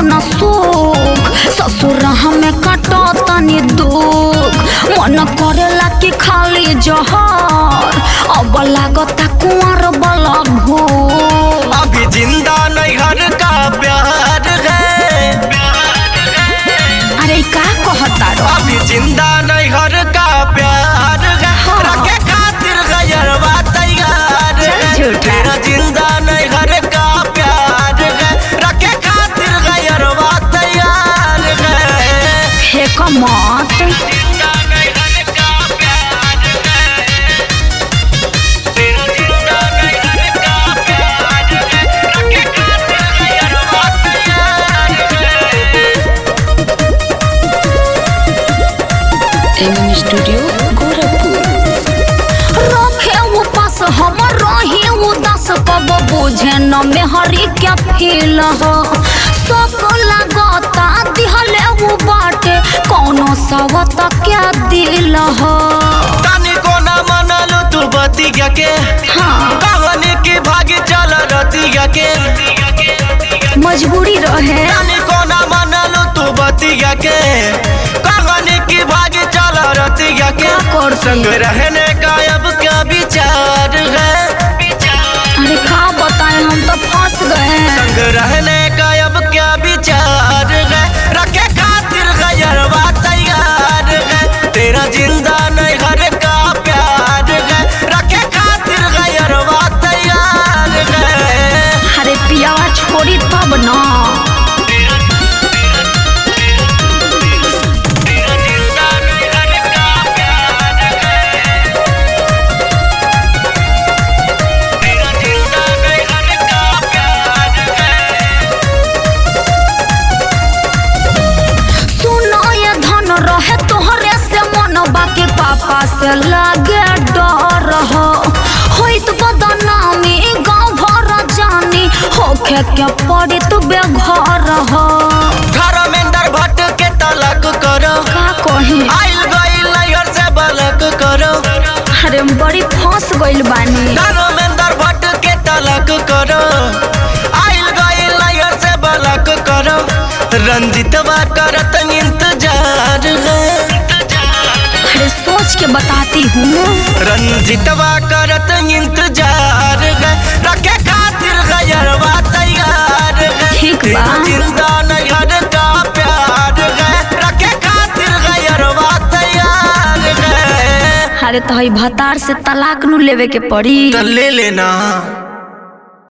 न सुख ससुर हमें काटो तनी दुख मन करेला कि खाली जहर अब लागता कुंवर बला भूख अभी जिंदा नैहर का प्यार है अरे का कहता रो अभी जिंदा नैहर का प्यार है हाँ। रखे खातिर गयरवा तैयार है चल झूठा। तेरा जिंदा नैहर का प्यार है रखे खातिर गयरवा तैयार है फेक मत जिंदा नैहर का प्यार है तेरा जिंदा नैहर का प्यार है रखे खातिर गयरवा तैयार है एमएम स्टूडियो गोरखपुर रखे उपास हम रही उदास कब बुझे न मेहरी क्या फील हो सब लगता दिहले वो बाटे कौनो सवत क्या दिल हो तानी को ना मनलू तू बतिया के हाँ कहानी की भागी चल रतिया के मजबूरी रहे तानी को ना मनलू तू बतिया के कहानी की भागी चल रतिया के क्या कर संग रहने का अब क्या विचार है अरे का बताए हम तो फंस गए संग रहने का अब क्या विचार है रखे खातिर गयरवा तैयार है तेरा जिंदा नैहर का प्यार है रखे खातिर गयरवा तैयार है अरे पियावा छोड़ी तब न तेरा जिंदा नैहर का प्यार है तेरा जिंदा नैहर का प्यार है सुनो ये धन रहे तोहरे से मन बाकी पापा से लागे डर हो होइत बदनामी गाँव भर जानी होखे के पड़ी तू बेघर हो धर्मेंद्र भट्ट के तलक करो का कही आइल गइल नैहर से बलक करो अरे बड़ी फंस गइल बानी धर्मेंद्र भट्ट के तलक करो आइल गइल नैहर से बलक करो रंजितवा करत इंतजार है अरे सोच के बताती हूँ रंजितवा करत इंतजार है रखे खातिर गयरवा तैयार है ठीक बा। तेरा जिंदा नैहर का प्यार है रखे खातिर गयरवा तैयार है अरे तो हई भतार से तलाक नु लेवे के पड़ी तो ले लेना